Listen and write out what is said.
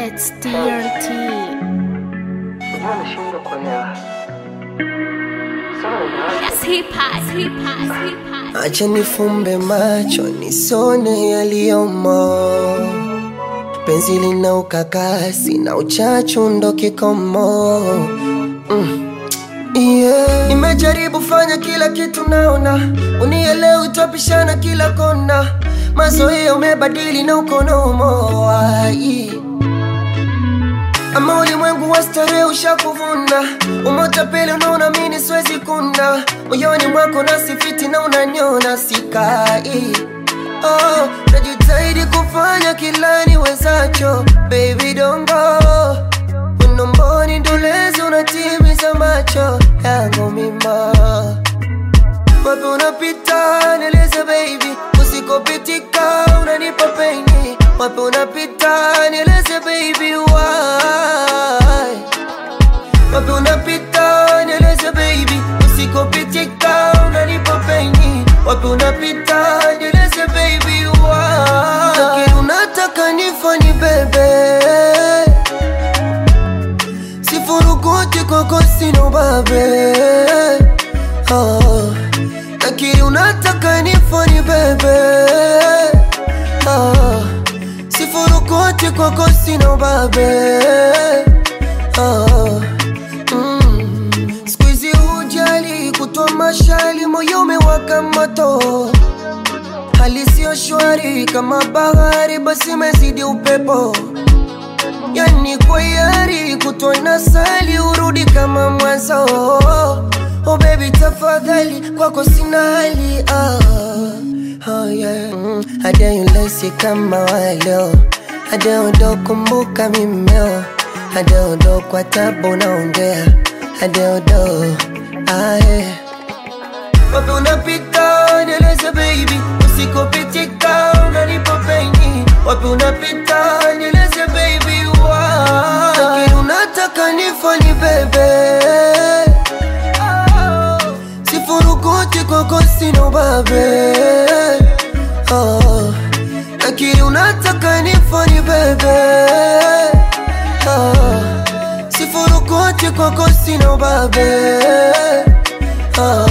It's TRT. Unajua nashindwa kuelewa. Sana nimewaza. Yes, hip hop, hip hop, hip hop. Acha nifumbe macho nisone yaliyomo. Penzi lina ukakasi na uchachu ndo kikomo. Mm. Yeah. Nimejaribu fanya kila kitu naona, unielewi utapishana kila kona. Mazoea umebadili na ukonomo ai ama ulimwengu wa starehe ushakuvuna, umoja pele unaona mini siwezi kuna moyoni mwako nasifiti na unanyona sikai. Oh, najitahidi kufanya kila niwezacho, baby don't go unomboni ndulezi unatimiza macho yangu mima wapi unapita nieleze baby usikopitika unanipa peni wapi unapita nieleze baby why wapi unapita nieleze baby usikopitika unanipa peni wapi unapita nieleze baby why lakini unataka nifani bebe sifurukuti kwako sina ubabe oh. Lakini unataka nifani bebe oh. Sifurukuti kwako sina ubabe oh. mm. Siku hizi hujali kutoa mashali, moyo umewaka moto hali siyo shwari kama bahari, basi imezidi upepo yani kwa yari kutwa na sali urudi kama mwanzo oh baby tafadhali kwako sina hali ah, oh yeah mm, hadaulesi kama waleo hadaudokumbuka mimeo hadaudo kwa tabu naongea hadaudo aye wapi unapita nieleze baby usikopitika unanipa peni wapi unapita nieleze baby why lakini unataka nifani bebe sifurukuti kwako sina ubabe oh. lakini unataka nifani bebe oh. sifurukuti kwako sina ubabe oh.